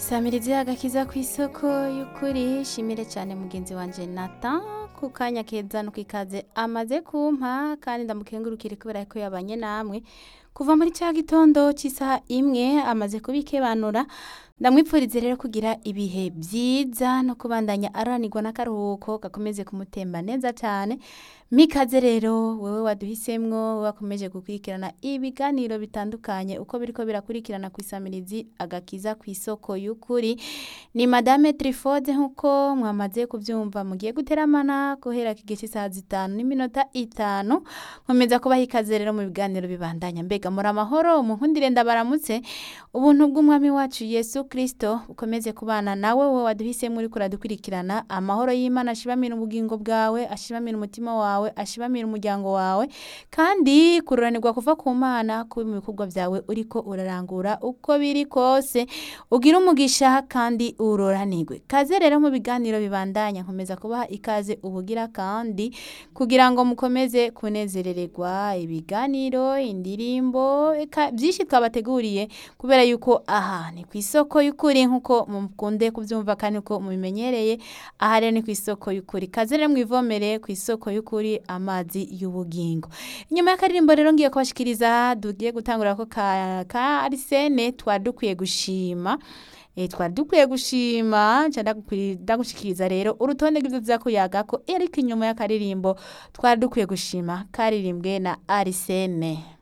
samirizi agakiza ku isoko y'ukuri shimire cyane mugenzi wanje Nathan ku kanya keza no kwikaze amaze kumpa kandi ndamukengurukire kubera ko yabanye namwe kuva muri cya gitondo cy'isaha imwe amaze kubikebanura ndamwipfurize rero kugira ibihe byiza no kubandanya aranirwa n'akaruhuko gakomeze kumutemba neza cyane mikaze rero wewe waduhisemwo wowe wakomeje gukurikirana ibiganiro bitandukanye uko biriko birakurikirana ku isamirizi agakiza ku isoko y'ukuri ni madame trifode nk'uko mwamaze kubyumva mugiye guteramana guhera kigihe cy'isaha zitanu n'iminota itanu nkomeza kubaha ikaze rero mu biganiro bibandanya mbega muri amahoro munkundire ndabaramutse ubuntu bw'umwami wacu yesu kristo ukomeze kubana nawe wowe waduhisemo uriko uradukurikirana amahoro y'imana ashibamira ubugingo bwawe ashibamira umutima wawe ashibamira umuryango wawe kandi kururanirwa kuva ku mana kuba mu bikorwa byawe uriko urarangura uko biri kose ugira umugisha kandi uroranirwe kaze rero mu biganiro bibandanya nkomeza kubaha ikaze ubugira kandi kugira ngo mukomeze kunezerererwa ibiganiro indirimbo eka byinshi twabateguriye kubera yuko aha ni ku isoko y'ukuri nk'uko mukunde kubyumva kandi uko mubimenyereye aha rero ni ku isoko y'ukuri kaze rero mwivomere ku isoko y'ukuri amazi y'ubugingo inyuma y'akaririmbo rero ngiye kubashikiriza tugiye gutangura ko ka, ka arisene twari dukwiye gushima e, twari dukwiye gushima nca ndagushikiriza rero urutonde rw'ivyo tuza kuyagako ariko inyuma y'akaririmbo twari dukwiye gushima karirimbwe na arisene